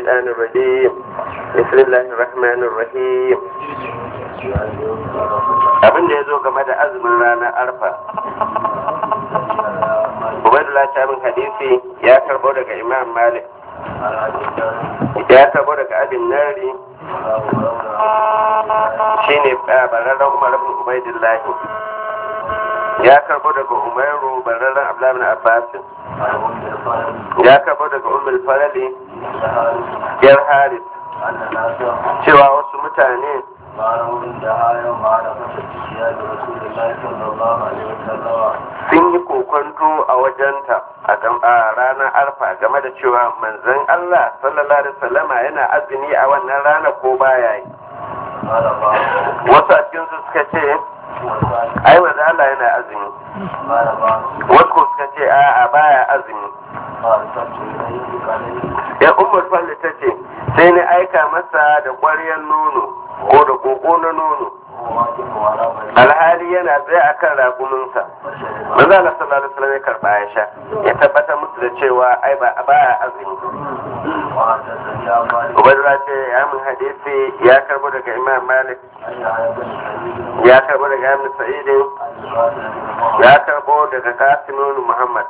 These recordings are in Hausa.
الشيطان الرجيم بسم الله الرحمن الرحيم abin da ya zo game da azumin ranar arfa ubaidullah shamin hadisi ya karbo daga imam malik ya karbo daga abin nari shine bararren umar ibn ubaidullah ya karbo daga umaru bararren abdullahi bin abbasin ya karbo daga umar farali yar haris cewa wasu mutane sun yi kokonto a wajenta a ranar arfa game da cewa manzon Allah sallallahu alaihi wasallama yana azumi a wannan rana ko baya yi wasu a cikin su suka ce ai manzo Allah yana azumi wasu ko suka ce a a baya azumi ya umar falli ta ce sai ni aika masa da ƙwaryar nono ko da koko na nono alhali yana tsaye a kan raguminsa manzo Allah sallallahu alaihi wasallam ya karba ya sha ya tabbatar musu da cewa ai ba baya azumi Ubaidullah ce ya mun hadisi ya karbo daga Imam Malik ya karbo daga Ibn Sa'id ya karbo daga Qasim ibn Muhammad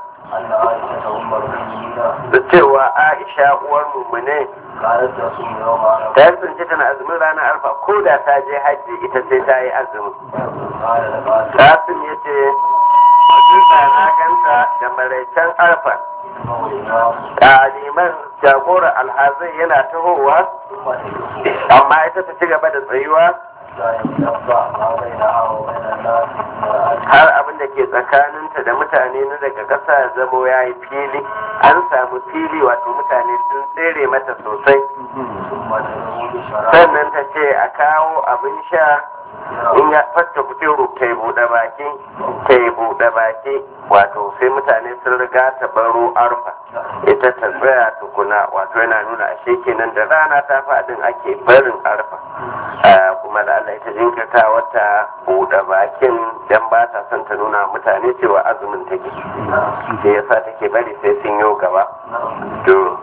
da cewa Aisha uwar mummune ta yi tsinci tana azumin ranar arfa ko da ta je hajji ita sai ta yi azumi Qasim ya ce hakika na ganta da maraicen arfa ɗaliman jagora alhazai yana tahowa amma ita ta ci gaba da tsayuwa har abin da ke tsakaninta da mutane na daga ƙasa zamo ya yi fili an samu fili wato mutane sun tsere mata sosai sannan ta ce a kawo abin sha in ya fatta kuturu ta yi buɗe baki ta yi buɗe baki wato sai mutane sun riga ta baro arfa ita ta tsaya tukuna wato yana nuna ashe kenan da rana ta faɗin ake barin arfa kuma da Allah ita jinkirta wata buɗe bakin dan ba ta son ta nuna mutane cewa azumin take sai yasa take bari sai sun yi gaba to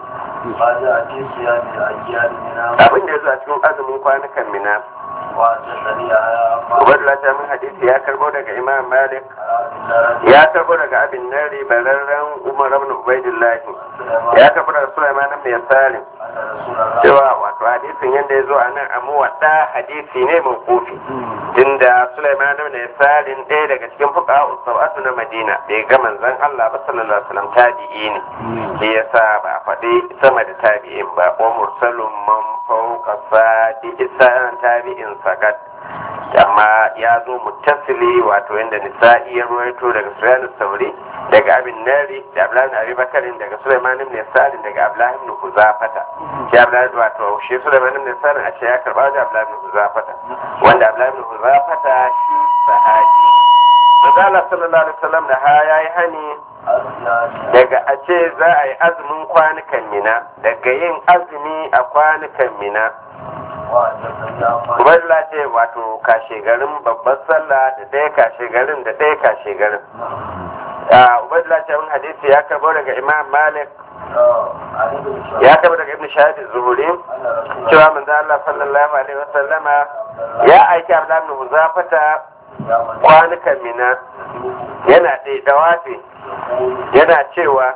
abin da ya zo a cikin azumin kwanukan mina Ubaidullah ta min hadisi ya karbo daga Imam Malik ya karbo daga Abin Nari bararren Umar ibn Ubaidullah ya karbo daga Sulaiman ibn Yasalim cewa wato hadisin yadda ya zo a nan amma wadda hadisi ne mai kofi tunda Sulaiman ibn Yasalim ɗaya daga cikin fuqaha sab'atu na Madina da ya ga manzon Allah ba sallallahu alaihi wasallam tabi'i ne shi yasa ba faɗi sama da tabi'in ba wa mursalun man fawqa sadi isan tabi'in sakat amma ya zo muttasili wato yadda nisa'i ya ruwaito daga sufyan sauri daga abin nari da abdullahi ibn abi bakarin daga sulaiman ibn salim daga abdullahi ibn huzafata shi abdullahi wato shi sulaiman ibn salim a ce ya karba da abdullahi ibn huzafata wanda abdullahi ibn huzafata shi sahabi Manzala sallallahu alaihi wasallam da ha yayi hani daga a ce za a yi azumin kwanukan mina daga yin azumi a kwanukan mina Ubaidullah ce wato kashe garin babbar sallah da ɗaya kashe garin da ɗaya kashe garin. Ubaidullah ce wani hadisi ya karbo daga Imam Malik ya karbo daga Ibn Shahid Zuhuri cewa manzo Allah sallallahu alaihi wasallama ya aiki Abdullah ibn Huzafata kwanukan mina yana ɗaya dawafi yana cewa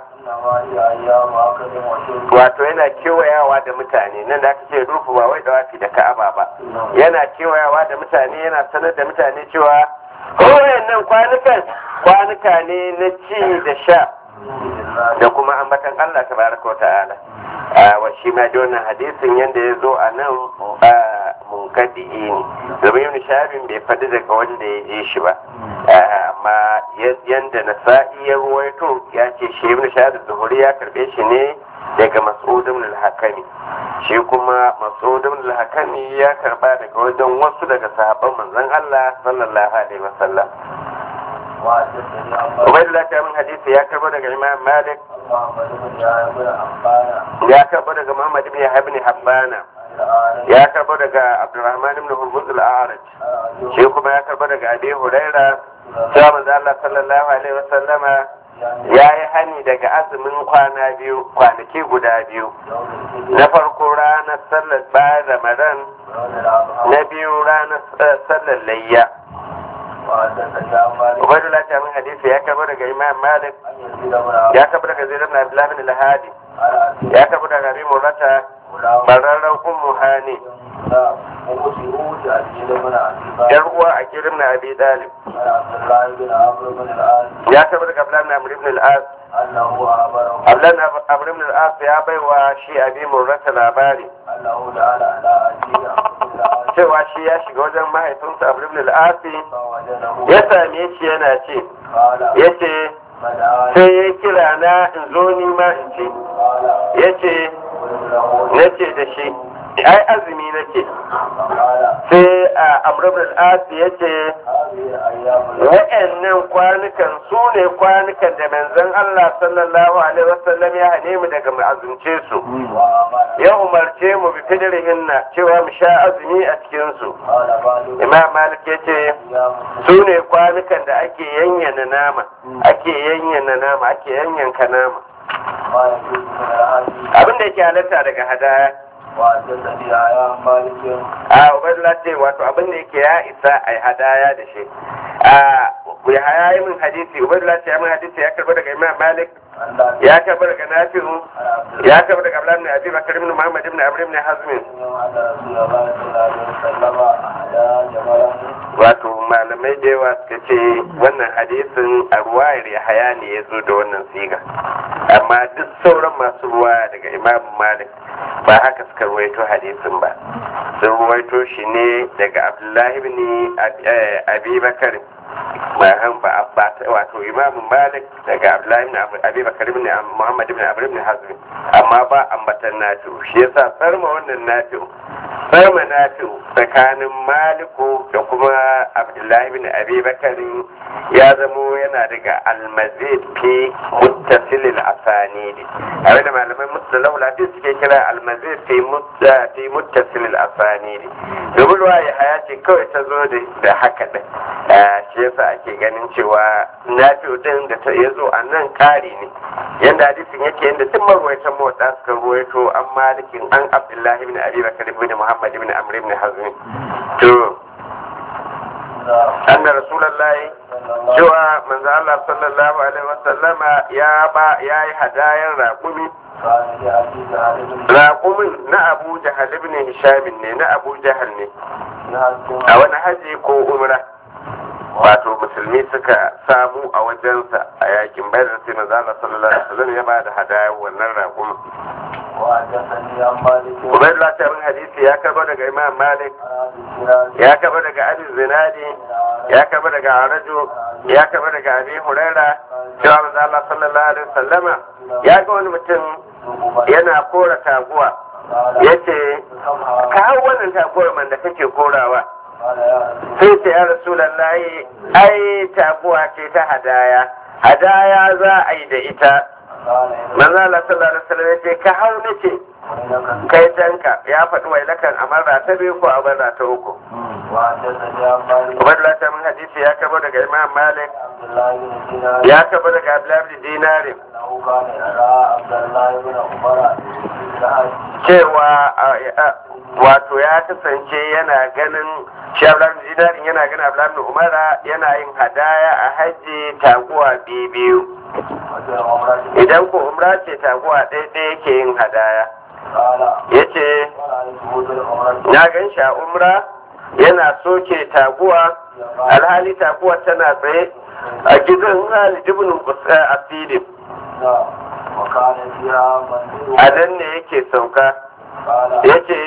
wato yana kewayawa da mutane nan da aka ce rufu ba wai dawafi da ka'aba ba yana kewayawa da mutane yana sanar da mutane cewa kowayen nan kwanukan kwanuka ne na ci da sha da kuma ambatan Allah tabaraka wa ta'ala wa shi ma da wannan hadisin yadda ya zo a nan munkadi'i ne domin yin shabin bai faɗi daga wanda ya je shi ba amma yadda na sa'i ya ruwaito ya ce shi ibn shahadu zuhuri ya karɓe shi ne daga mas'udin al-hakami shi kuma mas'udin al-hakami ya karɓa daga wajen wasu daga sahabban manzon Allah sallallahu alaihi wasallam Ubaidullah ta min hadisi ya karɓo daga Imam Malik ya karɓo daga Muhammad ibn Yahya ibn Habbana ya karbo daga abdurrahman ibn hurmuz al-a'raj shi kuma ya karbo daga abi huraira cewa manzo Allah sallallahu alaihi wasallama ya yi hani daga azumin kwana biyu kwanaki guda biyu na farko ranar sallar bayan ramadan na biyu ranar sallar layya Ubaidullah ta min hadisi ya kaba daga Imam Malik ya kaba daga Zaid ibn Abdullah bin al-Hadi ya kaba daga Abi Murata bararran Ummu Hani yar uwa a kirim na Abi Dalib ya kaba daga Abdullah bin Amr ibn al-As Abdullah Amr ibn al-As ya baiwa shi Abi Murata labari cewa shi ya shiga wajen mahaifinsa Amr ibn al-As ya same shi yana ce ya ce sai ya kira na in zo ni ma in ce ya ce na ce da shi ai azumi na ce sai a amurbin asi ya ce wa'annan kwanukan su ne kwanukan da manzon Allah sallallahu alaihi wasallam ya hane mu daga mu azumce su ya umarce mu bi fidrihinna cewa mu sha azumi a cikin su imam malik ya ce su ne kwanukan da ake yanyana nama ake yanyana nama ake yanyanka nama abin da yake halatta daga hadaya a ubaidullah ce wato abin da yake ya isa a hadaya da shi a ya haya yi min hadisi ubaidullah ce ya min hadisi ya karba daga imam malik ya karba daga nafi'u ya karba daga abdullahi ibn abi bakar ibn muhammad ibn amr ibn hazm wato malamai da yawa suka ce wannan hadisin a ruwayar ya haya ne ya zo da wannan siga amma duk sauran masu ruwa daga imam malik ba haka suka ruwaito hadisin ba sun ruwaito shi ne daga abdullahi ibn abi bakar bayan ba wato imam malik daga abdullahi ibn abi bakar ibn muhammad ibn amr ibn hazm amma ba ambatan nafi'u shi yasa tsarma wannan nafi'u tsarma nafi'u tsakanin maliku da kuma abdullahi ibn abi bakar ya zamo yana daga almazid fi muttasilil asanidi abin da malaman mustalahu lafi suke kira almazid fi fi muttasilil asanidi domin ruwa ya haya ce kawai ta zo da haka din shi yasa ake ganin cewa nafi'u din da ta yazo a nan kari ne yanda hadisin yake yanda tun marwaitan motsa suka ruwaito an malikin an abdullahi ibn abi bakar ibn muhammad ibn amr ibn hazm to anna rasulullahi cewa manzo Allah sallallahu alaihi wasallama ya ba yayi hadayar raƙumi raƙumin na Abu Jahal ibn Hisham ne na Abu Jahal ne a wani haji ko umra wato musulmi suka samu a wajensa a yakin bayar sai manzo Allah sallallahu alaihi wasallam ya ba da hadayar wannan raƙumin Ubaidullah ta min hadisi ya karba daga Imam Malik ya karba daga Abi Zinadi ya karba daga Arajo ya karba daga Abi Huraira cewa manzo Allah sallallahu alaihi wasallama ya ga wani mutum yana kora taguwa yace ka hau wannan taguwar man da kake korawa sai ce ya rasulallahi ai taguwa ce ta hadaya hadaya za a yi da ita manzo Allah sallallahu alaihi wasallam yace ka hau nace kai tanka ya faɗi wailakan a marra ta biyu ko a marra ta uku Ubaidullah ta min hadisi ya kaba daga Imam Malik ya kaba daga Abdullah bin Dinari cewa wato ya kasance yana ganin shi Abdullah bin Dinari yana ganin Abdullah bin Umara yana yin hadaya a hajji taguwa biyu idan ko umra ce taguwa ɗaya ɗaya yake yin hadaya ya ce na gan shi a umra yana soke taguwa alhali taguwa tana tsaye a gidan halidibin asidin a nan ne yake sauka ya ce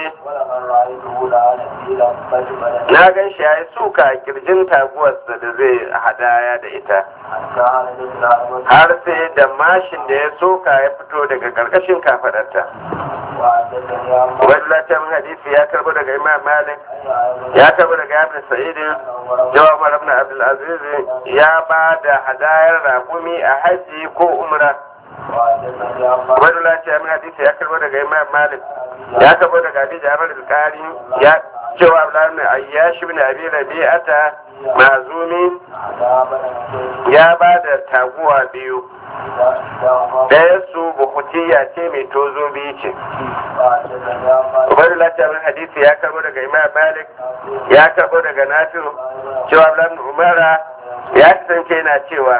na gan shi ya yi suka a kirjin taguwarsa da zai hadaya da ita har sai da mashin da ya soka ya fito daga karkashin kafadarta wallatan hadisi ya karbo daga imam malik ya karbo daga ibn sa'id jawa umar ibn abdul aziz ya ba da hadayar rakumi a haji ko umra Ubaidullah ce amin hadisi ya karbo daga Imam Malik ya karbo daga Abi Jabir al-Qari ya cewa Abdullah ibn Ayyash ibn Abi Rabi'ata mazumi ya ba da taguwa biyu ɗaya su bukutiya ce mai tozo biyu ce Ubaidullah ce amin hadisi ya karbo daga Imam Malik ya karbo daga Nafi'u cewa Abdullah ibn Umara ya kasance yana cewa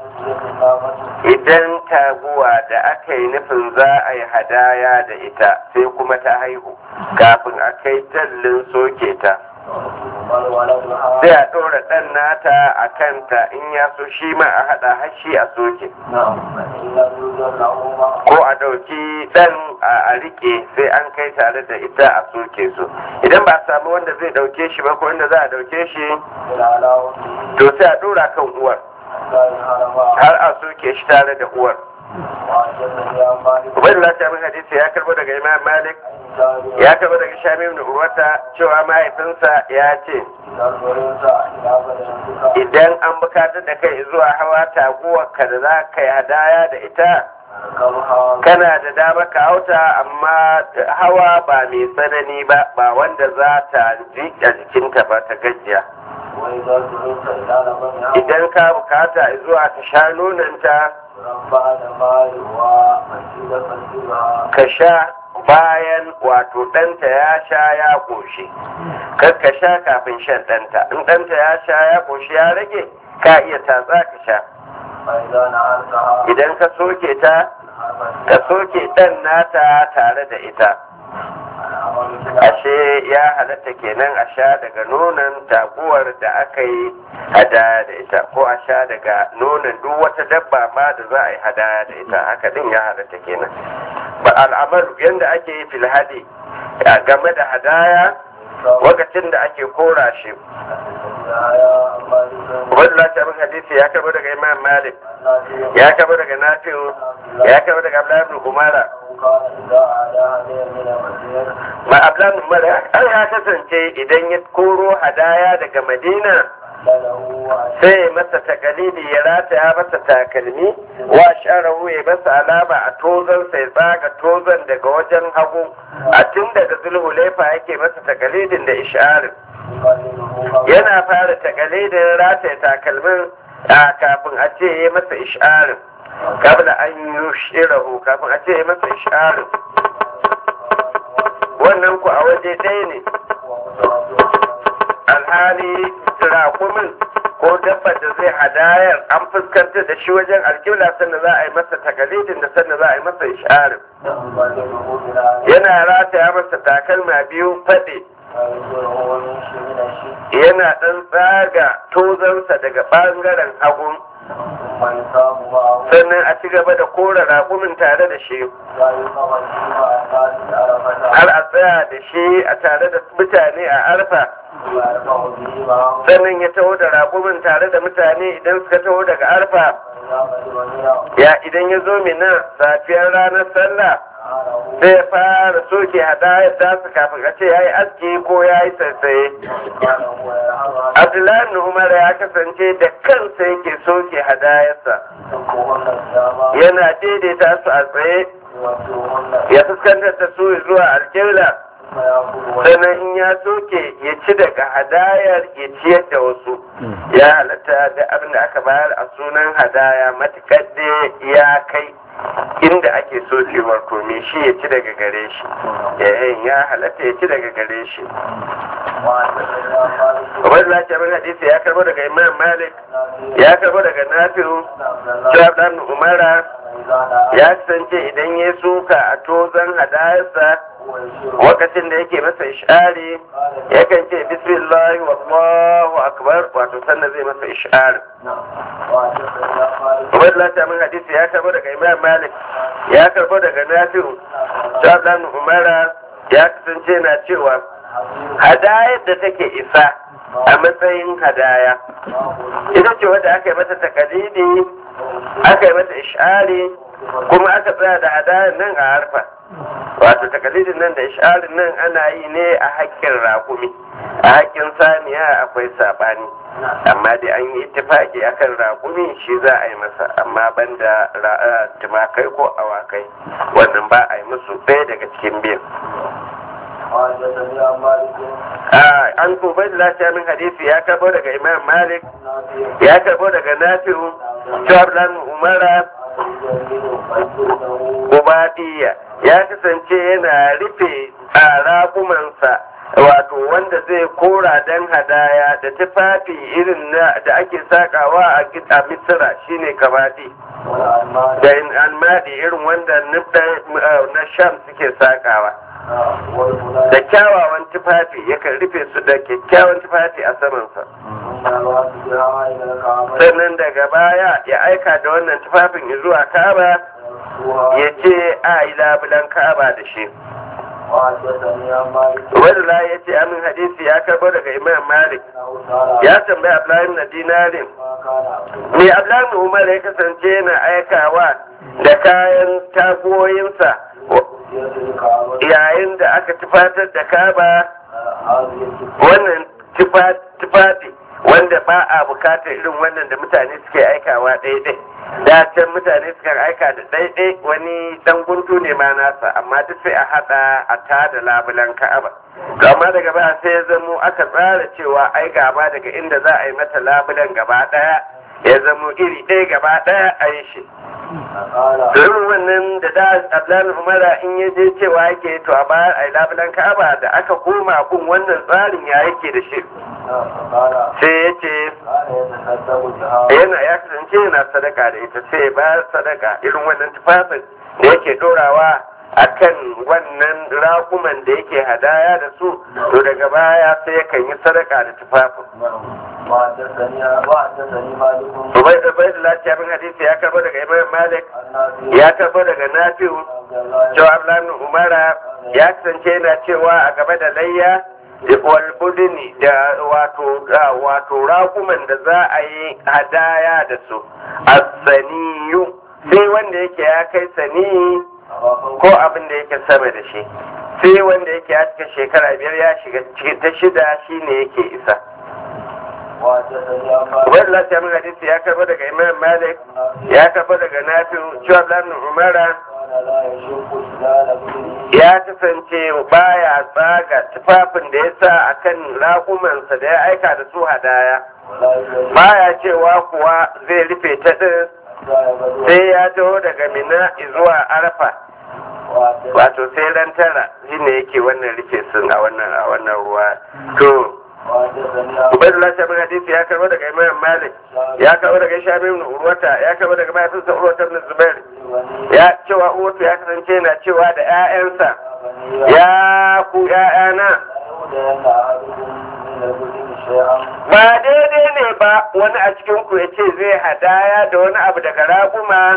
idan taguwa da aka yi nufin za a yi hadaya da ita sai kuma ta haihu kafin a kai tallin soke ta sai a ɗora ɗan nata a kanta in ya so shi ma a haɗa hashi a soke ko a ɗauki ɗan a riƙe sai an kai tare da ita a soke su idan ba a samu wanda zai ɗauke shi ba ko wanda za a ɗauke shi to sai a ɗora kan uwar har a soke shi tare da uwar Ubaidullah ta min hadisi ya karbo daga Imam Malik ya karbo daga Shami ibn Urwata cewa mahaifinsa ya ce idan an bukatar da kai zuwa hawa taguwar ka da za ka yi hadaya da ita kana da dama ka hauta amma hawa ba mai tsanani ba ba wanda za ta ji a jikinta ba ta gajiya idan ka bukata zuwa ta sha nonanta ka sha bayan wato ɗanta ya sha ya ƙoshi kar ka sha kafin shan ɗanta in ɗanta ya sha ya ƙoshi ya rage ka iya tatsa ka sha idan ka soke ta ka soke ɗan nata tare da ita ashe ya halatta kenan a sha daga nonon taguwar da aka yi hadaya da ita ko a sha daga nonon duk wata dabba ma da za a yi hadaya da ita haka din ya halatta kenan ba al'amar yadda ake yi filhadi game da hadaya lokacin da ake kora shi wani lafiyar hadisi ya kaba daga imam malik ya kaba daga nafi'u ya kaba daga abdullahi umara ma ablan umara an ya kasance idan ya koro hadaya daga madina sai masa takalidi ya rataya masa takalmi wa sharahu ya masa alama a tozon sai tsaga tozon daga wajen hagu a tun daga zulhulaifa yake masa takalidin da isharin yana fara takalidin rataya takalmin a kafin a ce ya masa isharin kabla an yi shirahu kafin a ce ya masa isharin wannan ku a waje ɗaya ne alhali rakumin ko dabbar da zai hadayar an fuskantar da shi wajen alƙibla sannan za a yi masa takalidin da sannan za a yi masa isharin yana rataya masa takalma biyu faɗi yana ɗan tsaga tozansa daga ɓangaren hagun sannan a ci gaba da kora raƙumin tare da shi har a tsaya da shi a tare da mutane a arfa sannan ya taho da raƙumin tare da mutane idan suka taho daga arfa ya idan ya zo mina safiyar ranar sallah sai ya fara soke hadayar tasa kafin a ce ya yi aski ko ya yi sassaye abdullahi umar ya kasance da kansa yake soke hadayarsa yana daidaita su a tsaye ya fuskantar da su zuwa alƙibla sannan in ya soke ya ci daga hadayar ya ciyar da wasu ya halatta da abin da aka bayar a sunan hadaya matuƙar da ya kai inda ake so cewar to me shi ya ci daga gare shi yayin ya halatta ya ci daga gare shi wani lafiya min hadisi ya karbo daga imam malik ya karbo daga nafi'u cewa dan umara ya kasance idan ya suka a tozon hadayarsa lokacin da yake masa ishari yakan ce bismillah wallahu akbar wato sannan zai masa ishari wani lafiya min hadisi ya karbo daga imam malik ya karbo daga nafi'u cewa dan umara ya kasance na cewa hadayar da take isa a matsayin hadaya ita ce wadda aka yi mata takalidi aka yi mata ishari kuma aka tsaya da hadayar nan a harfa wato takalidin nan da isharin nan ana yi ne a haƙƙin raƙumi a haƙƙin saniya akwai saɓani amma dai an yi ittifaki akan raƙumi shi za a yi masa amma banda tumakai ko awakai wannan ba a yi musu ɗaya daga cikin biyan an tubai da lafiya min hadisi ya karbo daga imam malik ya karbo daga nafi'u shablan umara ubadiya ya kasance yana rufe a raƙumansa wato wanda zai kora dan hadaya da tufafi irin da ake sakawa a misira shine kabadi da almadi irin wanda na sham suke sakawa da kyawawan tufafi yakan rufe su da kyakkyawan tufafi a samansa sannan daga baya ya aika da wannan tufafin zuwa kaba ya ce a yi labulan kaba da shi wadda ya ce amin hadisi ya karbo daga imam malik ya tambayi abdullahi na dinarin me abdullahi umar ya kasance yana aikawa da kayan tagoyinsa yayin da aka tufatar da kaba wannan tufafi wanda ba a bukatar irin wannan da mutane suke aikawa ɗaiɗai da can mutane suka aika da ɗaiɗai wani dan guntu ne ma nasa amma duk sai a haɗa a tada labulan ka'aba to amma daga baya sai ya zamo aka tsara cewa ai gaba daga inda za a yi mata labulan gaba ɗaya ya zamo iri ɗaya gaba ɗaya a yi shi irin wannan da da ablan umara in ya je cewa yake to a bayar a labulan ka'aba da aka koma kun wannan tsarin ya yake da shi sai ya ce yana ya kasance yana sadaka da ita sai bayar sadaka irin wannan tufafin da yake dorawa a kan wannan rakuman da yake hadaya da su to daga baya sai yakan yi sadaka da tufafin Ubai da bai da lafiya bin hadisi ya karbo daga Imam Malik ya karbo daga Nafi'u cewa Abdullahi Umara ya kasance yana cewa a gaba da layya wal budini da wato wato rakuman da za a yi hadaya da su as-saniyu sai wanda yake ya kai sani ko abin da yake sama da shi sai wanda yake ya cika shekara biyar ya shiga ta shida shine yake isa wani lafiya min hadisi ya karbo daga imam malik ya karbo daga nafi'u cewa ibn umara ya kasance baya tsaga tufafin da ya sa a kan raƙumansa da ya aika da su hadaya baya cewa kuwa zai rufe ta ɗin sai ya taho daga mina zuwa arfa wato sai ran tara shine yake wannan rufe sun a wannan a wannan ruwa to Ubaidullah Shabin Hadisi ya karbo daga Imam Malik, ya karbo daga Shabi ibn Urwata, ya karbo daga mahaifinsa Urwata ibn Zubair. Ya cewa Urwata ya kasance na cewa da ƴaƴansa, ya ku ƴaƴana. Ba daidai ne ba wani a cikin ku ya ce zai hadaya da wani abu daga raguma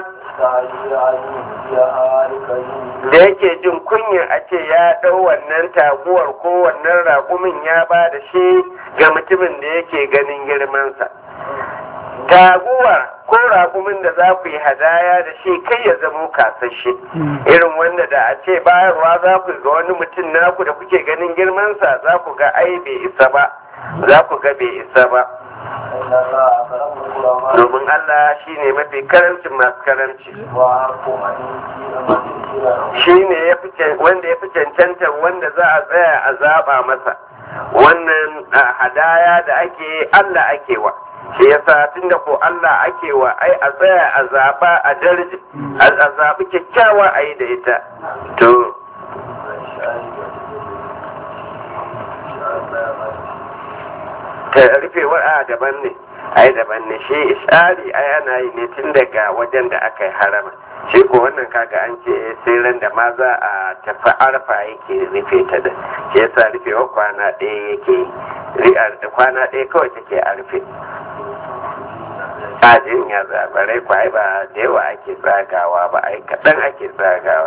da yake jin kunyar a ce ya ɗau wannan taguwar ko wannan raƙumin ya ba da shi ga mutumin da yake ganin girmansa. Taguwar ko raƙumin da za ku yi hadaya da shi kai ya zamo kasashe irin wanda da a ce bayarwa za ku ga wani mutum naku da kuke ganin girmansa za ku ga ai bai isa ba za ku ga bai isa ba. domin Allah shi ne mafi karancin masu karanci shi ne wanda ya fi cancantar wanda za a tsaya a zaɓa masa wannan hadaya da ake Allah ake wa shi yasa tunda ko Allah ake wa ai a tsaya a zaɓa a darji a zaɓi kyakkyawa a yi da ita to ta rufewar a daban ne ai daban ne shi ishari ai ana yi ne tun daga wajen da aka yi harama shi ko wannan kaga an ce sai ran da ma za a tafi arfa yake rufe ta da shi yasa rufewar kwana ɗaya yake da kwana ɗaya kawai take a rufe ajin ya zabarai ko ai ba da yawa ake tsagawa ba ai kaɗan ake tsagawa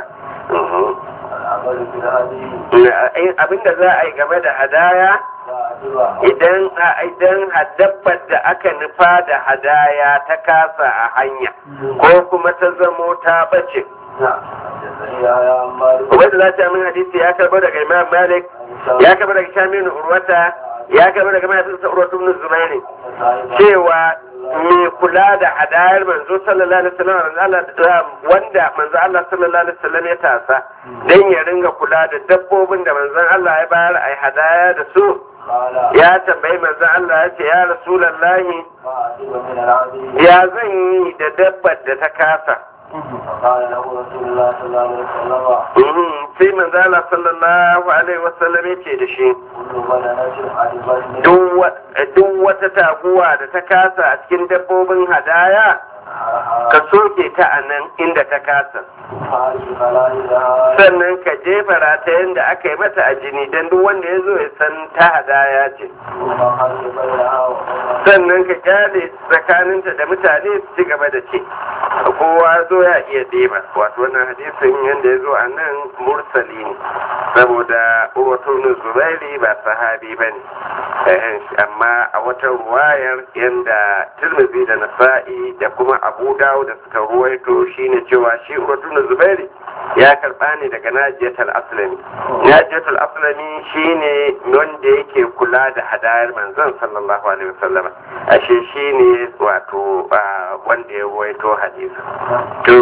abinda za a yi game da hadaya idan idan dabbar da aka nufa da hadaya ta kasa a hanya ko kuma ta zamo ta bace Ubaidu za ta min hadisi ya karbo daga Imam Malik ya karbo daga Shamin Urwata ya karbo daga mahaifinsa Urwatu ibn Zubairi cewa mai kula da hadayar manzo sallallahu alaihi wasallam wanda manzo Allah sallallahu alaihi wasallam ya tasa dan ya ringa kula da dabbobin da manzon Allah ya bayar ai hadaya da su ya tambayi manzon Allah ya ce ya rasulullahi ya zan yi da dabbar da ta kasa فقال له رسول الله صلى الله عليه وسلم sai manzo Allah sallallahu alaihi wasallam ya ce da shi كل بدنة أدبت duk wata taguwa da ta kasa a cikin dabbobin hadaya ka soke ta a nan inda ta kasa فارس خلائلها sannan ka jefa ratayen da aka yi mata a jini don duk wanda ya zo ya san ta hadaya ce ثم خلق بينها وبين sannan ka kyale tsakaninta da mutane su ci gaba da ci kowa zo ya iya ɗeba wato wannan hadisin yadda ya zo a nan mursali ne saboda wato zubairi ba sahabi ba ne amma a wata ruwayar yadda tirmidhi da nasa'i da kuma abu dawo da suka ruwaito shine cewa shi wato zubairi ya karba ne daga najiyatul aslami najiyatul aslami shine wanda yake kula da hadayar manzon sallallahu alaihi wasallam ashe shine wato ah, wanda ya ruwaito hadisi to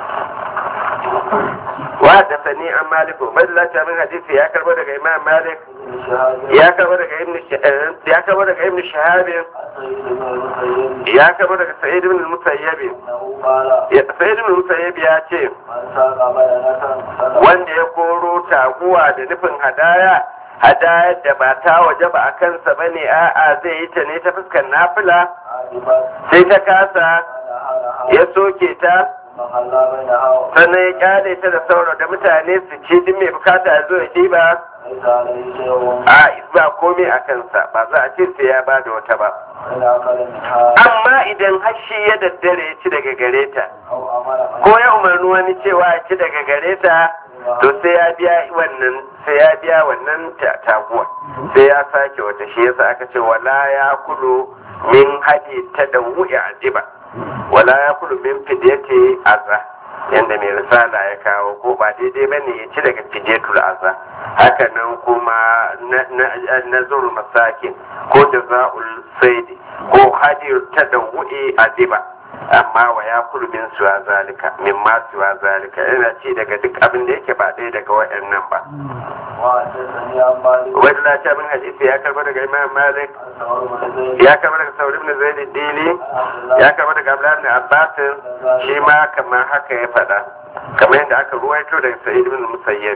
wa da sani an maliku madalla min hadisi ya karbo daga imam malik بن شهاب ya karbo daga ibn Sh- eh, ya karbo daga ibn shahab سيد بن المسيب ya karbo daga sa'id ibn al-musayyib أنه قال ya sa'id ibn al-musayyib ya ce من ساق بدنة صدقة wanda ya koro taguwa da nufin hadaya hadayar da ba ta waje ba a kansa ba ne a'a zai yi ta ne ta fuskar nafila أدبت sai ta kasa فنهرها ya soke ta ثم خلى بينها وبين sannan ya kyale ta da sauro da mutane su ci duk mai bukata ya zo ya ɗiba ليس عليه شيء a ba komai a kansa ba za a ce sai ya ba da wata ba وإن أكل منها amma idan hashi ya daddare ya ci daga gare ta أو أمر ko ya umarni wani cewa ya ci daga gare ta to sai ya biya wannan sai ya biya wannan ta- taguwa sai ya sake wata shi yasa aka ce wala ya kulu min hadi ta da wuya ajiba wala ya kulu min fidiyati azza yanda mai risala ya kawo ko ba daidai ba ne ya ci daga fidiyatul azza haka nan kuma na- na- nazarul masakin ko da za'ul saidi ko hadi ta da wuya ajiba amma wa ya kulu min suwa zalika min ma suwa zalika yana ci daga duk abin da yake ba ɗaya daga waɗannan ba وحدثني عن مالك wani lati min hadisi ya karba daga imam malik عن ثور بن زيد ya karba daga sauri ibn zaid dili ya karba daga abdullah ibn abbas shi ma kamar haka ya faɗa kamar yadda aka ruwaito daga sa'id ibn musayyib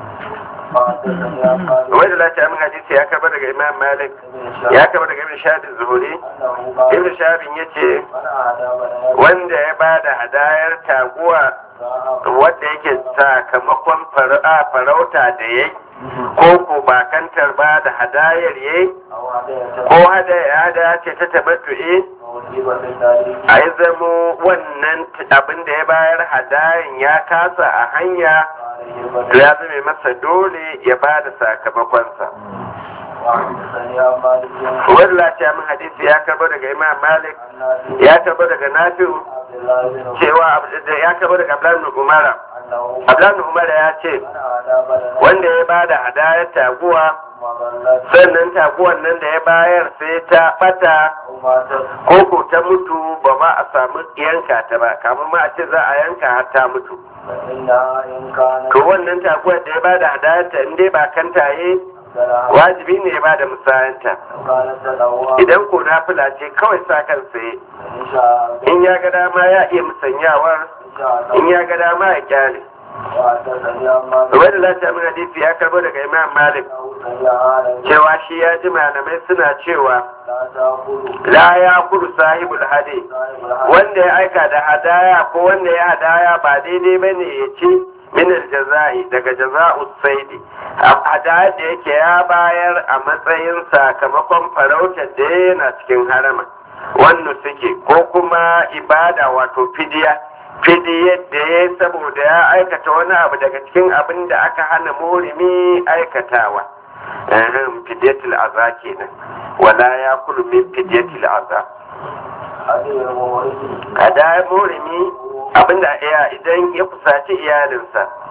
وحدثني عن مالك wani lati min hadisi ya karba daga imam malik بن ya شهاب karba daga ibn shahab zuhuri أنه قال ibn shahab yace من أهدى بدنة wanda ya bada hadayar taguwa wadda yake sakamakon fara- farauta da ya ko ko bakantar ba da hadayar ya أو هدية ko hadaya hadaya ce ta tabattu'i موجبة التاريخ a yi zamo wannan t- abin da ya bayar hadayan ya kasa a hanya عليه to البدن ya zame masa dole ya ba da sakamakonsa وحدثني عن مالك wani lafiya min hadisi ya karbo daga imam malik عن نافع ya karbo daga nafi'u عبد الله بن cewa Abd- da- ya karbo daga abdullahi ibn umara أنه abdullahi ibn umara ya ce من أهدى بدنة wanda ya ba da hadayar taguwa ثم ضلت sannan taguwan nan da ya bayar sai ta bata أو ماتت ko ko ta mutu ba ma a samu yanka ta ba kamar ma a ce za a yanka har ta mutu فإنها إن كانت to wannan taguwar da ya ba da hadayarta in dai ba kantaye فلها wajibi ne ya ba da musayanta كانت تدعوها idan ko nafila ce kawai sa kan saye إن شاء in ya ga dama ya iya musanyawar إن شاء in ya ga dama ya kyale وحدثني عن مالك wani lati min hadisi ya karbo daga imam malik أنه سمع آل cewa shi ya ji malamai suna cewa لا تأكل la ya kudu sahibul hadi صاحب الحق wanda ya aika da hadaya ko wanda ya hadaya ba daidai ba ne ya ci minar jaza'i daga jaza'u saidi hadaya da yake ya bayar a matsayin sakamakon farautar da yana cikin harama wannan suke ko kuma ibada wato fidiya fidiyar da ya saboda ya aikata wani abu daga cikin abin da aka hana murimi aikatawa Ahem, fidiyatul aza kenan wala ya kulu min fidiyatul aza هذه المورث a da murimi abinda iya idan ya kusaci iyalinsa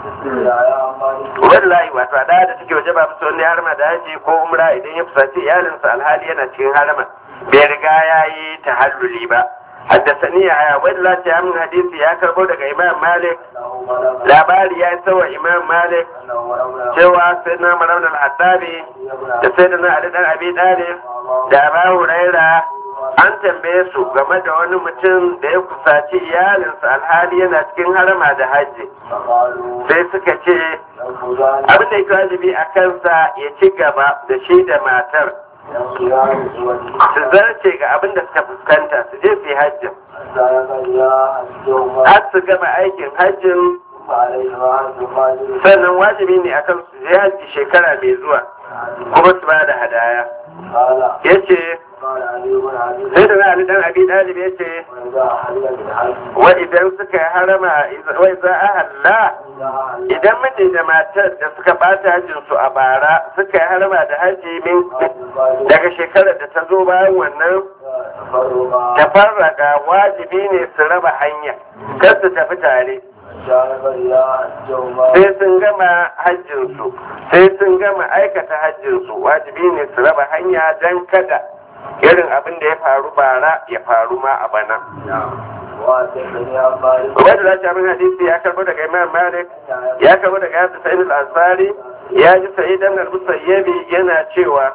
wallahi wato a da take waje ba musu wani harma da haji ko umra idan ya fusaci iyalinsa alhali yana cikin harama bai riga ya yi tahalluli ba haddasani ya wallahi ya min hadisi ya karbo daga imam malik labari ya yi wa imam malik cewa sai na marar al-haddabi da sai da na ali dan abi dalib da abu huraira an tambaye su game da wani mutum da ya kusaci iyalinsa alhali yana cikin harama da hajji sai suka ce abin da yake wajibi a kansa ya ci gaba da shi da matar su zarce ga abin da suka fuskanta su je su yi hajjin har su gama aikin hajjin sannan wajibi ne akan su je hajji shekara mai zuwa kuma su ba da hadaya ya ce sai da na dan abi dalib ya ce wa idan suka yi harama wai za a halla idan miji da matar da suka bata hajjin su a bara suka yi harama da hajji min daga shekarar da ta zo bayan wannan ta farraka wajibi ne su raba hanya kar su tafi tare sai sun gama hajjinsu sai sun gama aikata hajjinsu wajibi ne su raba hanya don kada irin abin da ya faru bara ya faru ma a bana Ubaidu da Shamin hadisi ya karbo daga Imam Malik ya karbo daga Yasa Sa'id al-Ansari ya ji Sa'id ibn al-Musayyibi yana cewa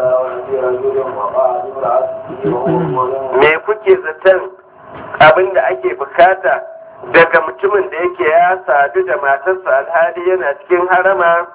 me kuke zaton abin da ake bukata daga mutumin da yake ya sadu da matarsa alhali yana cikin harama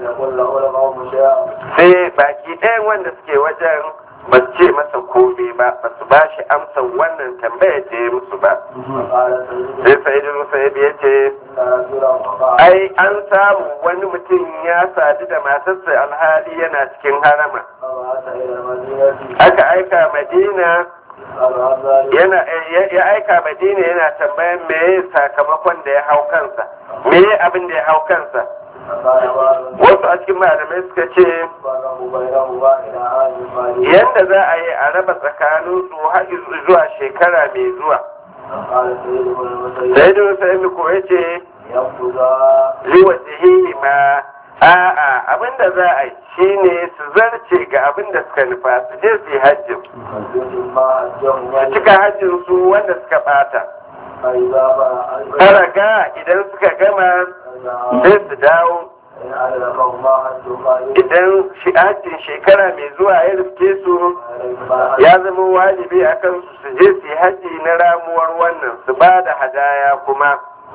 sai baki ɗayan wanda suke wajen ba su ce masa kome ba ba su ba shi amsa wannan tambayar da ya musu ba sai sa'idin musayib ya ce ai an samu wani mutum ya sadu da matarsa alhali yana cikin harama aka aika madina yana ya aika madina yana tambayan me sakamakon da ya hau kansa me abin da ya hau kansa wasu a cikin malamai suka ce yadda za a yi a raba tsakanin su har zuwa shekara mai zuwa sai da wasu ko ya ce liwa jihihi ma a'a abinda za a yi shine su zarce ga abin da suka nufa su je su yi hajjin su cika hajjin su wanda suka bata faraga idan suka gama sai su dawo idan shi hajjin shekara mai zuwa ya rufke su ya zama wajibi a kan su je su yi hajji na ramuwar wannan su ba da hadaya kuma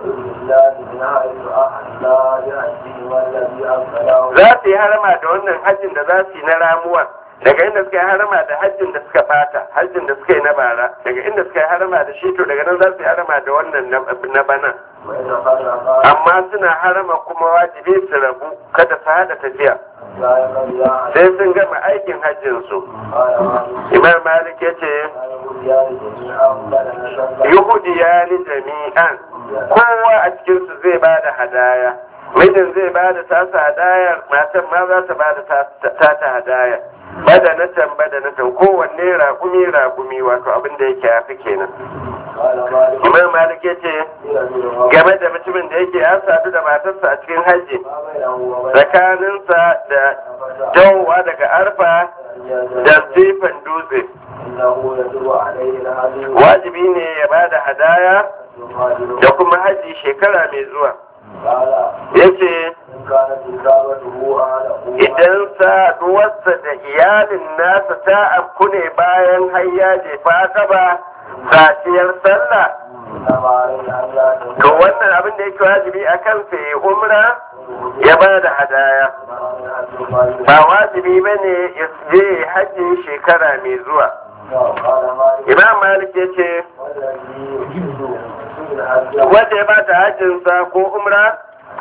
za su yi harama da wannan hajjin da za su yi na ramuwar daga inda suka yi harama da hajjin da suka fata hajjin da suka yi na bara daga inda suka yi harama da shi to daga nan za su yi harama da wannan na bana amma suna harama kuma wajibi su rabu kada su hada tafiya sai sun gama aikin hajjin su imam malik ya ce yahudiya ni jami'an kowa a cikinsu zai ba da hadaya mijin zai ba da tasa hadayar matan ma za ta ba da tata hadaya badanatan badanatan kowanne ragumi ragumi wato abin da yake yafi kenan imam malik ya ce game da mutumin da yake ya sadu da matarsa a cikin hajji tsakaninsa da dawowa daga arfa da zifan dutse wajibi ne ya ba da hadaya da kuma hajji shekara mai zuwa ya ce idan saduwarsa da iyalin nasa ta afku ne bayan hayya jefa gaba safiyar sallah to wannan abin da yake wajibi a kansa ya umra ya ba da hadaya ba wajibi ba ne ya je hajji shekara mai zuwa imam malik ya ce wanda ya ba ta hajjinsa ko umra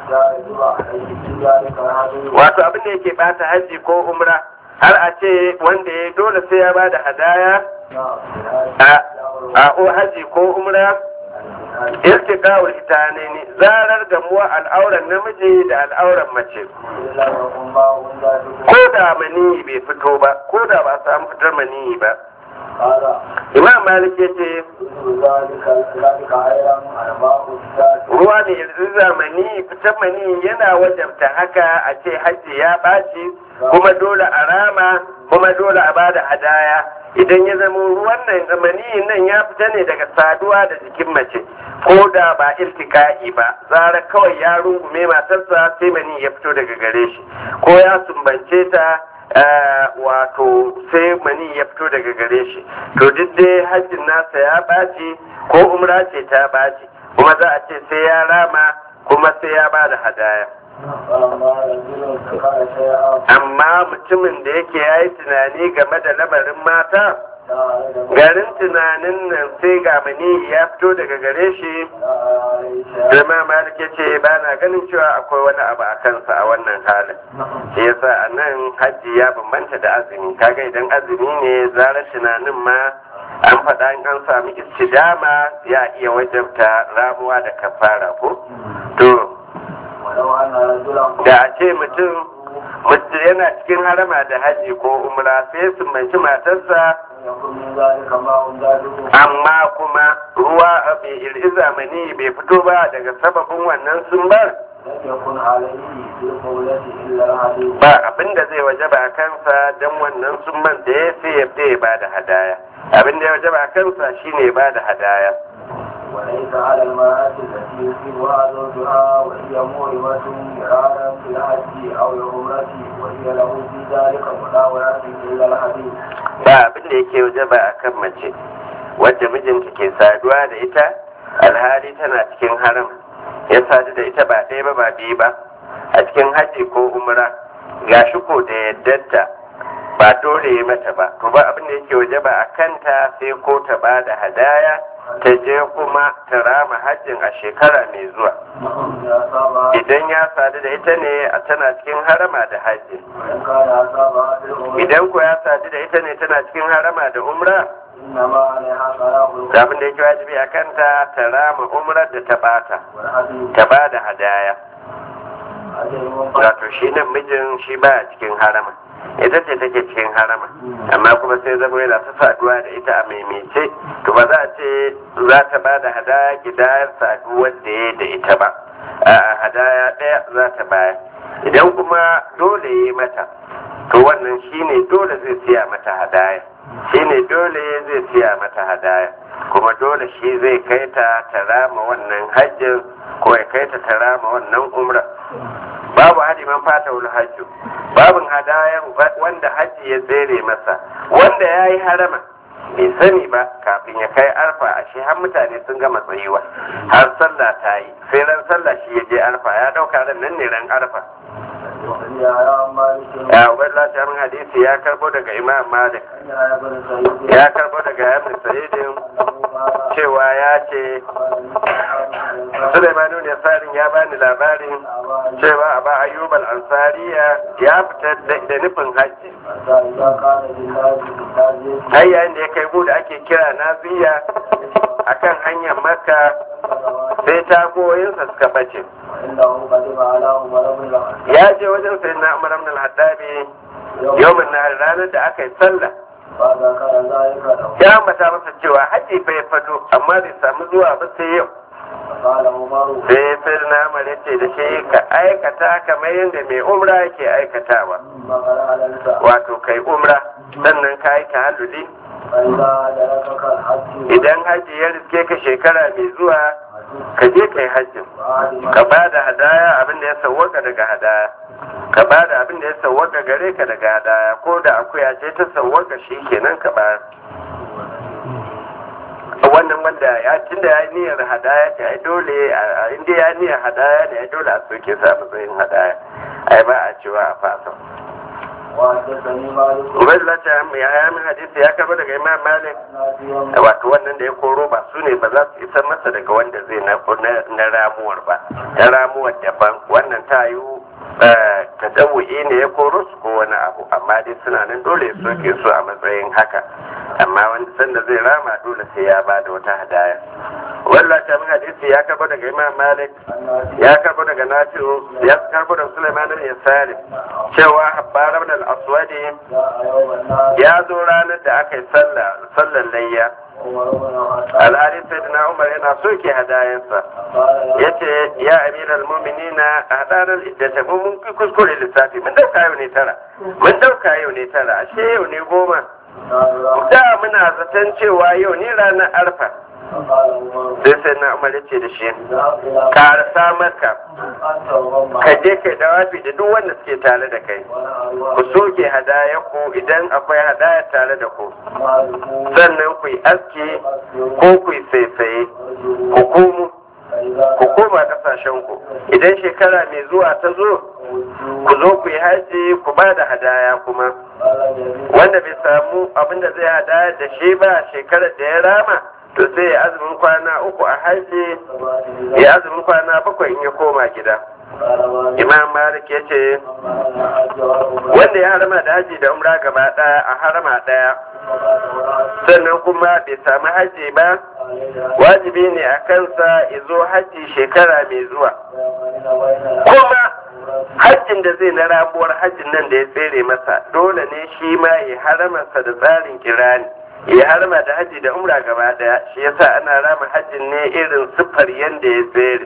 wato abin da yake bata hajji ko umra har a ce wanda ya dole sai ya ba da hadaya a o hajji ko umra istiqawul itane ne zarar gamuwa al'auran namiji da al'auran mace ko da maniyi bai fito ba ko da ba samu fitar maniyi ba قال imam malik ya ce يجب ذلك ذلك أيضا الماء الزاد ruwa ne yanzu zamani fitan mani yana wajabta haka a ce hajji ya ɓaci kuma dole a rama kuma dole a bada hadaya idan ya zama ruwan nan zamani nan ya fita ne daga saduwa da jikin mace ko da ba iltika'i ba zara kawai ya rungume matarsa sai mani ya fito daga gare shi ko ya sumbance ta eh, wato sai mani ya fito daga gare shi to duk dai hajjin nasa ya ɓaci ko umra ce ta ɓaci kuma za a ce sai ya rama kuma sai ya ba da hadaya فلما رجل ذكر شيئا amma mutumin da yake ya yi tunani game da lamarin mata لا garin tunanin nan sai ga mani ya fito daga gare shi عليه شيئا zama malik ya ce ba na ganin cewa akwai wani abu a kansa a wannan halin shi yasa a nan hajji ya bambanta da azumi kaga idan azumi ne zarar tunanin ma an faɗa in an sami istidama ya iya wajabta ramuwa da kafara ko to ولو أن رجلا da a ce mutum mutum yana cikin harama da haji ko umra sai su manci matarsa يكن من ذلك ماء زاده amma kuma ruwa a bai iri zamani bai fito ba daga sababin wannan sun bar لم يكن عليه في القولة إلا الحديث ba abin da zai waje ba kansa don wannan sun man da ya sai ya ya ba da hadaya abin da ya waje ba kansa shine ya ba da hadaya وليس على المرأة التي يصيبها زوجها وهي مؤلمة مرارا في الحج أو العمرة وهي له في ذلك مداولة إلا الحديث ba abin da yake waje ba a kan mace wadda mijinta ke saduwa da ita alhali tana cikin haram ya sadu da ita ba ɗaya ba ba biyu ba a cikin haji ko umra ga shi ko da yaddarta ba dole ya mata ba to ba abin da yake waje ba a kanta sai ko ta ba da hadaya ta je kuma ta rama hajjin a shekara mai zuwa إذا أصابها idan ya sadu da ita ne a tana cikin harama da hajji وإن كان أصابها في العمرة idan ko ya sadu da ita ne tana cikin harama da umra إنما عليها صلاة da abin da yake wajibi a kanta ta rama umrar da ta bata والحديث ta ba da hadaya أجل منفرد wato shi nan mijin shi ba a cikin harama ita ce take cikin harama amma kuma sai zama yana ta saduwa da ita a maimaice to ba za a ce za ta ba da hadaya gidayar saduwar da ya da ita ba a hadaya ɗaya za ta bayar idan kuma dole ya yi mata to wannan shine dole zai siya mata hadaya shine dole zai siya mata hadaya kuma dole shi zai kai ta ta rama wannan hajjin ko ya kai ta ta rama wannan umra babu hadi man fata wani hajju babin hadayan wanda hajji ya tsere masa wanda ya yi harama bai sani ba kafin ya kai arfa a shi har mutane sun gama tsayuwa har sallah ta yi sai ran sallah shi ya je arfa ya dauka ran nan ne ran arfa وقيل يا مالك ya ubaidullah ta min hadisi ya karbo daga imam malik يا ابن سعيد ya karbo daga ibn sa'idin cewa ya ce Sulaiman ne sarin ya bani labarin cewa Aba Ayyub al-Ansariya ya fita da nufin hajji إذا كان لله في التاجيل har yayin da ya kai mu da ake kira Naziya akan hanyar Makka sai tagoyinsa suka bace وإنه قدم على عمر بن الخطاب ya je wajen sayyidina Umar ibn al-Hattabi yawmin nahar ranar da aka yi sallah فذكر ذلك له ya ambata masa cewa hajji fa ya fado amma bai samu zuwa ba sai yau فقال عمر sai sayyidina Umar ya ce da shi ka aikata kamar yadda mai umra yake aikatawa ثم قال علمت wato kai umra sannan ka yi tahalluli فإذا أدركك الحج idan hajji ya riske ka shekara mai zuwa ka je kai hajjin وعلم ka ba da hadaya abin da ya sauwaka daga hadaya ka ba da abin da ya sauwaka gare ka daga hadaya ko da akuya ce ta sauwaka shi kenan ka ba wannan wanda ya tunda ya yi niyyar hadaya ce ai dole a inda ya yi niyyar hadaya ne ai dole a soke sa matsayin hadaya ai ba a cewa a fasa وحدثني مالك ubaidullah ta ya ya min hadisi ya karba daga imam malik نافيا wato wannan da ya koro ba su ne ba za su isar masa daga wanda zai na na- na ramuwar ba ta ramuwar daban wannan ta yi tadawu'i ne ya koro su ko wani abu amma dai suna nan dole ya soke su a matsayin haka amma wanda sanda zai rama dole sai ya ba da wata hadaya wallah ta min hadisi ya karbo daga imam malik ya karbo daga nafi'u ya karbo daga sulaiman bin yasalim cewa habbar ibn al-aswadi ya zo ranar da aka yi sallar layya alhali sai na umar yana soke hadayensa ya ce ya amiral muminina a hadarar iddata mun kuskure lissafi mun dauka yau ne tara mun dauka yau ne tara ashe yau ne goma da muna zaton cewa yau ne ranar arfa sai sai na umar ya ce da shi karasa maka ka je kai dawafi da duk wanda suke tare da kai ku soke hadaya ku idan akwai hadaya tare da ku sannan ku yi aski ko ku yi saisaye ku komo ku koma kasashen ku idan shekara mai zuwa ta zo ku zo ku yi haji ku ba da hadaya kuma wanda bai samu abinda zai hadaya da shi ba shekarar da ya rama to sai ya azumin kwana uku a haji ya azumin kwana bakwai in ya koma gida imam malik ya ce wanda ya harama da haji da umra gaba daya a harama daya sannan kuma bai samu haji ba wajibi ne a kansa izo haji shekara mai zuwa kuma hajjin da zai na rabuwar hajjin nan da ya tsere masa dole ne shi ma ya haramarsa da tsarin kirani ya harma da haji da umra gaba daya shi yasa ana rama hajjin ne irin siffar yanda ya tsere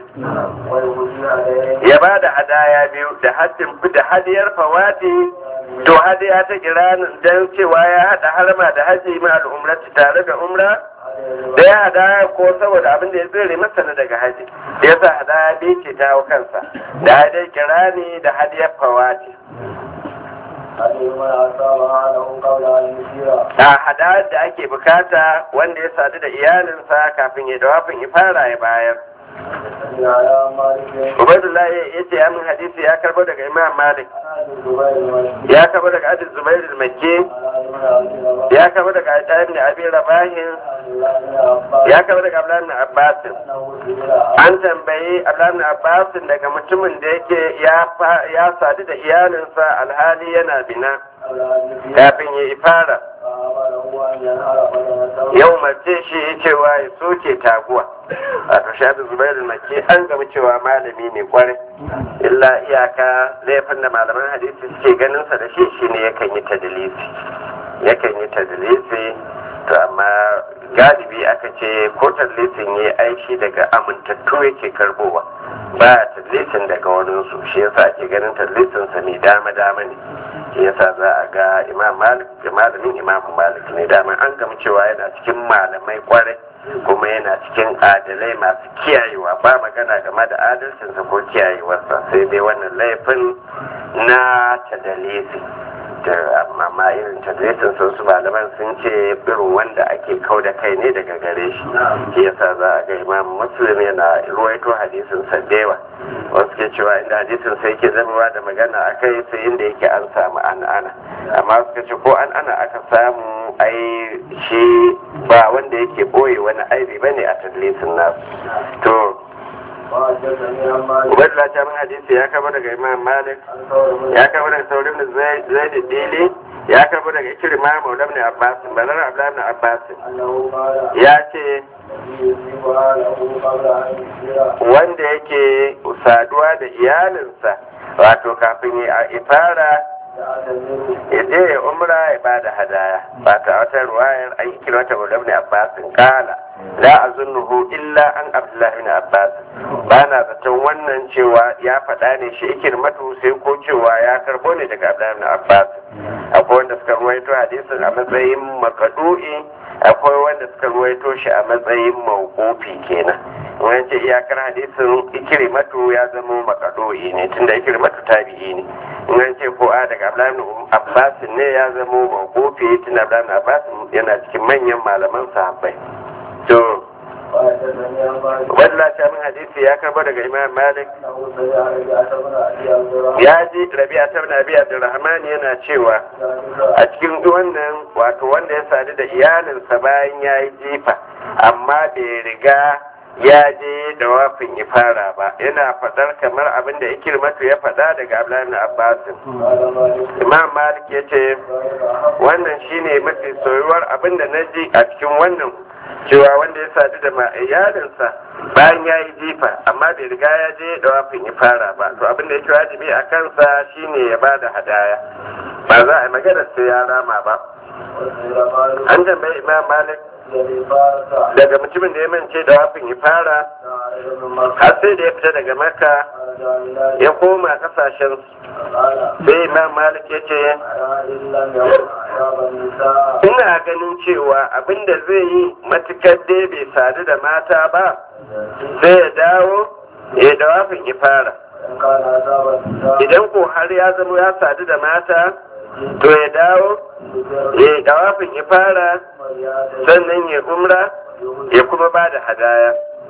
ya ba da hadaya biyu da hajjin da hadiyar fawati to hadiya ta kiranin dan cewa ya hada harma da haji ma al'umrati tare da umra da ya hadaya ko saboda abin da ya tsere masa na daga haji da yasa hadaya biyu ce ta hau kansa da hadiyar kirani da hadiyar fawati a hadayar da ake bukata wanda ya sadu da iyalinsa kafin ya dawafin ya fara ya bayar Ubaidullah ya ce ya min hadisi ya karbo daga Imam Malik ya karbo daga Adil Zubair al-Makki ya karbo daga Ayyad ibn Abi Rabah ya karbo daga Abdullah ibn Abbas an tambayi Abdullah ibn Abbas daga mutumin da yake ya sadu da iyalinsa alhali yana bina kafin ya ifara yau mace shi cewa ya soke taguwa a shafi zubairu maki an gama cewa malami ne kwarai illa iyaka laifin da malaman hadisi suke ganinsa da shi shine yakan yi tadilisi yakan yi tadilisi to amma galibi aka ce ko tadlisin ya aishi daga amintattu yake karbowa ba tadlisin daga waninsu shi yasa ake ganin tadlisinsa mai dama dama ne shi yasa za a ga imam malik da malamin imam malik ne dama an gama cewa yana cikin malamai kwarai kuma yana cikin adalai masu kiyayewa ba magana game da adalcinsa ko kiyayewarsa sai dai wannan laifin na tadalisi da amma ma irin tadlisin sun su malaman sun ce irin wanda ake kau da kai ne daga gare shi shi yasa za a ga imam muslim yana ruwaito hadisin sa dewa wasu ke cewa inda hadisin sai ke zama da magana a kai sai inda yake an samu an ana amma suka ce ko an ana aka samu ai shi ba wanda yake boye wani aibi bane a tadlisin nasu to Ubaidullah ta min hadisi ya kama daga Imam Malik ya kama daga Saurin da Zaid Dili ya kama daga Ikirma Maula ibn Abbas Balar Abdullah ibn Abbas ya ce wanda yake saduwa da iyalinsa wato kafin ya ifara ya je ya umra ya ba da hadaya ba ta wata ruwayar an yi kilota wa dabni abbasin kala la azunnuhu illa an abdullahi bin abbas ba na zaton wannan cewa ya faɗa ne shi ikir matu sai ko cewa ya karbo ne daga abdullahi bin abbas akwai wanda suka ruwaito hadisin a matsayin makadu'i akwai wanda suka ruwaito shi a matsayin mawqufi kenan wani ce iyakar hadisin ikirimatu ya zama makadu'i ne tunda ikirimatu tabi'i ne in ce ko a daga Abdullahi Abbas ne ya zama mawqufi tunda Abdullahi Abbas yana cikin manyan malaman sahabbai to wadda ta min hadisi ya karba daga Imam Malik ya ji Rabi'a ta bin Abi Abdurrahman yana cewa a cikin wannan wato wanda ya sadu da iyalinsa bayan ya yi jifa amma bai riga ya je da wafin ifara ba yana faɗar kamar abin da ikirmatu ya faɗa daga abdullahi abbasin imam malik ya ce wannan shine mafi soyuwar abin da na ji a cikin wannan cewa wanda ya sadu da ma iyalinsa bayan ya yi jifa amma bai riga ya je da wafin ifara ba to abin da yake wajibi a kansa shine ya ba da hadaya ba za a yi magana sai ya rama ba an tambayi imam malik daga mutumin da ya mance da wafin ifara har sai da ya fita daga maka ya koma kasashen sai imam malik ya ce ina ganin cewa abinda zai yi matukar dai bai sadu da mata ba sai ya dawo ya da wafin ifara idan ko har ya zama ya sadu da mata to ya dawo ya da wafin ifara sannan ya umra ya kuma ba da hadaya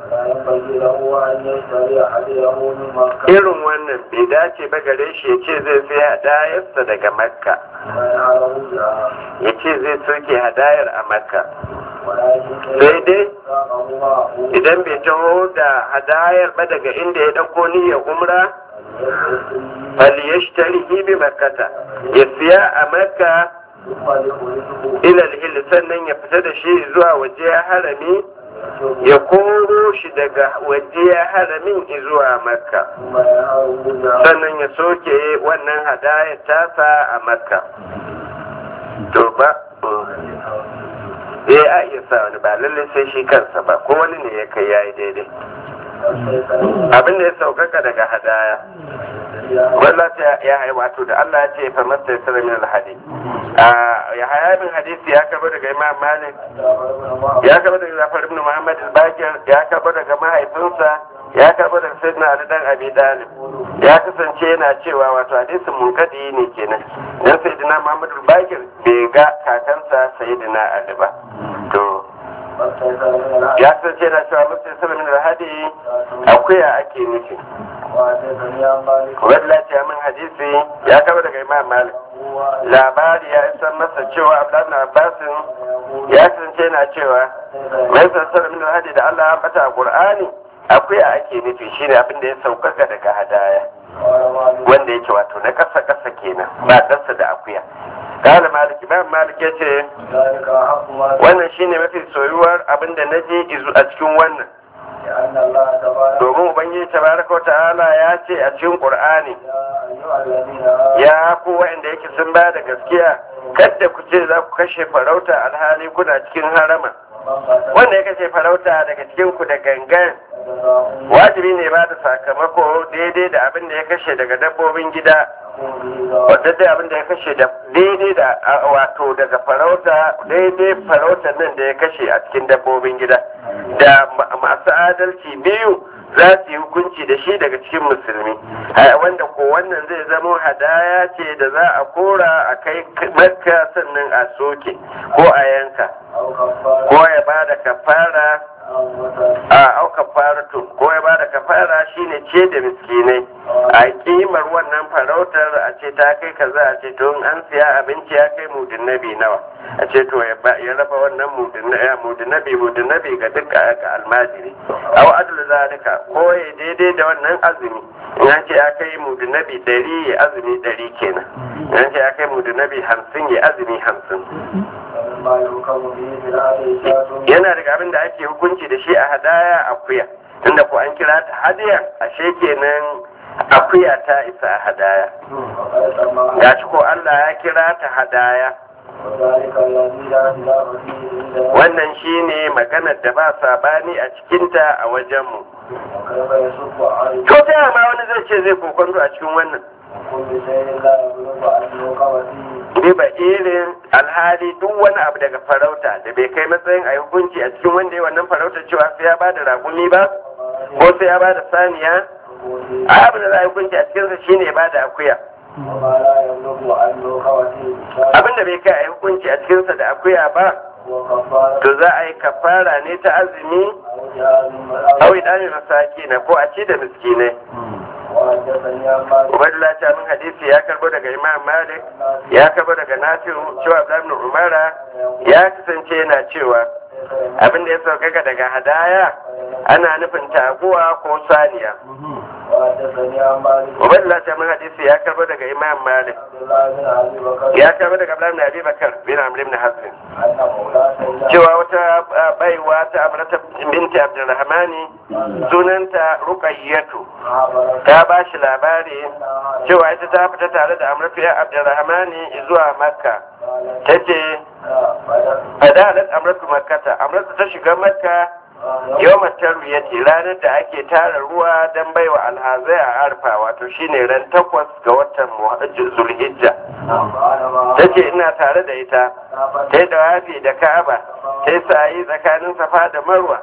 irin wannan bai dace ba gare shi ya ce zai sai hadayarsa daga makka ya ce zai soke hadayar a makka sai dai idan bai taho da hadayar ba daga inda ya ɗauko niyyar umra faliyashtari bi makkata ya siya a makka ilal hil sannan ya fita da shi zuwa waje harami ya koro shi daga waje haramin zuwa makka sannan ya soke wannan hadayar tasa a makka to ba eh a iya sa wani ba lallai sai shi kansa ba ko wani ne ya kai yayi daidai abin da ya saukaka daga hadaya wallah ta ya haihu wato da Allah ya ce fa masta yasra min alhadi ya haya bin hadisi ya karbo daga Imam Malik ya karbo daga Jafar ibn Muhammad al-Bakir ya karbo daga mahaifinsa ya karbo daga Sayyidina Ali dan Abi Talib ya kasance yana cewa wato hadisin munkadi ne kenan dan Sayyidina Muhammad al-Bakir bai ga kakansa Sayyidina Ali ba to ya kasance yana cewa masta yasra min alhadi akuya ake nufi wadda ce min hadisi ya kaba daga imam malik labari ya isa masa cewa abdullahi abbasin ya kasance na cewa mai sassarar min hadi da allah ya bata a qur'ani akwai a ake nufi shine abin da ya saukaka daga hadaya wanda yake wato na kasa kasa kenan ba kasa da akuya kala malik imam malik ya ce wannan shine mafi soyuwar abin da na je a cikin wannan domin ubangiji tabaraka ta'ala ya ce a cikin qur'ani ya ku wa'anda yake sun ba da gaskiya kadda ku ce za ku kashe farauta alhali kuna cikin harama wanda ya kashe farauta daga cikin ku da gangan wajibi ne ba da sakamako daidai da abin da ya kashe daga dabbobin gida wadda dai abin da ya kashe da daidai da wato daga farauta daidai farautar nan da ya kashe a cikin dabbobin gida da masu adalci biyu za su yi hukunci da shi daga cikin musulmi wanda ko wannan zai zamo hadaya ce da za a kora a kai makka sannan a soke ko a yanka ko ya ba da kafara a au kafaratu ko ya ba da kafara shine ce da miskinai a kimar wannan farautar a ce ta kai kaza a ce to an siya abinci ya kai mudin nabi nawa a ce to ya raba wannan mudin nabi mudin nabi ga duk ga almajiri au adul zalika ko ya daidai da wannan azumi in an ce ya kai mudin nabi ɗari ya azumi ɗari kenan in an ce ya kai mudin nabi hamsin ya azumi hamsin yana daga abin da ake hukunci da shi a hadaya akuya tunda ko an kira ta hadiya ashe kenan akuya ta isa a hadaya ya ci ko Allah ya kira ta hadaya wannan shine maganar da ba sabani a cikinta a wajenmu to ta ma wani zai ce zai kokonto a cikin wannan riba irin alhali duk wani abu daga farauta da bai kai matsayin a hukunci a cikin wanda ya wannan farauta cewa sai ya ba da ragumi ba ko sai ya ba da saniya a abin da za a hukunci a cikinsa shine ya ba da akuya abin da bai kai a hukunci a cikinsa da akuya ba to za a yi kafara ne ta azumi a ɗani masaki na ko a ci da miskinai Ubaidullah ta min hadisi ya karbo daga Imam Malik ya karbo daga Nafi'u cewa Ibn Umara ya kasance yana cewa abin da ya saukaka daga hadaya ana nufin taguwa ko saniya وحدثني عن مالك ubaidullah ta min hadisi ya karbo daga imam malik عبد الله بن ابي بكر ya karbo daga abdullahi ibn abi bakar bin amr ibn hazm ان مولاه cewa wata uh, baiwa ta amrata binti abdurrahmani sunanta ruqayyatu عبر ta ba shi labari cewa ita ta fita tare da amratu ya abdurrahmani zuwa makka ta ce fadalat amratu makkata amratu ta shiga makka yau matar ya ce ranar da ake tara ruwa don baiwa alhazai a arfa wato shine ran takwas ga watan Muhajjir zulhijja ta ce ina tare da ita ta yi dawafi da ka'aba ta yi sa'ayi tsakanin safa da marwa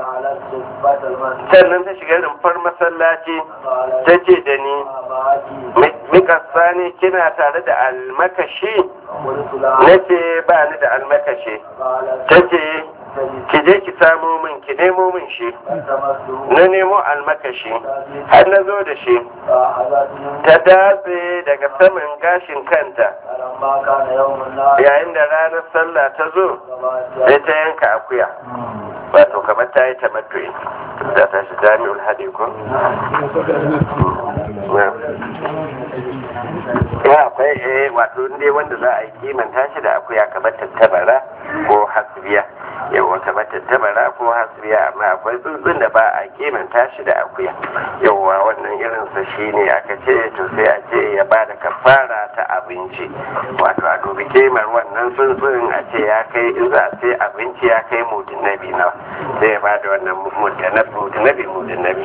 sannan ta shiga rumfar masallaci ta ce da ni mikasa ne kina tare da almakashi na ce ba ni da almakashi ta ce ki je ki samo min ki nemo min shi na nemo almakashi har na zo da shi ta datse daga saman gashin kanta yayin da ranar sallah ta zo sai ta yanka akuya wato kamar ta yi tamattu'i da ta shi jami'ul hadi ko ya akwai eh wato dai wanda za a yi kimanta shi da akuya kamar tattabara ko hasbiya yawa kamar tattabara ko hasbiya amma akwai tsuntsun da ba a kimanta shi da akuya yawa wannan irinsa shi ne aka ce to sai a ce ya ba da kafara ta abinci wato a dubi kimar wannan tsuntsun a ce ya kai in za a ce abinci ya kai mudin nabi nawa sai ya ba da wannan mudin nabi mudin nabi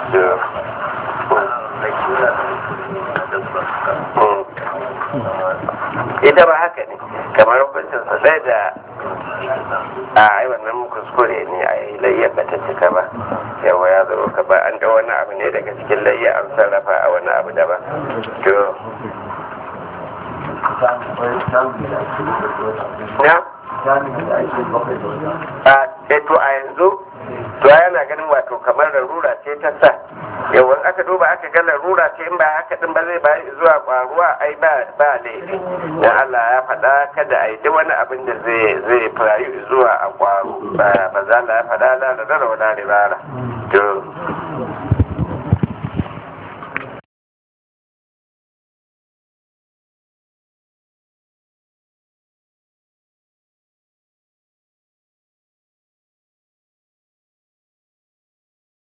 ita ba haka ne kamar hukuncin sa sai da a ai wannan kuskure ne a yi layyar ba ta cika ba yawa ya zaro ka ba an da wani abu ne daga cikin layya an sarrafa a wani abu daban to na a to a yanzu to yana ganin wato kamar larura ce ta sa yawan aka duba aka ga larura ce in ba haka din ba zai ba zuwa kwaruwa ai ba ba laifi dan Allah ya faɗa kada a yi duk wani abin da zai zai faru zuwa a kwaro ba ba za Allah ya faɗa la da dara wala ribara to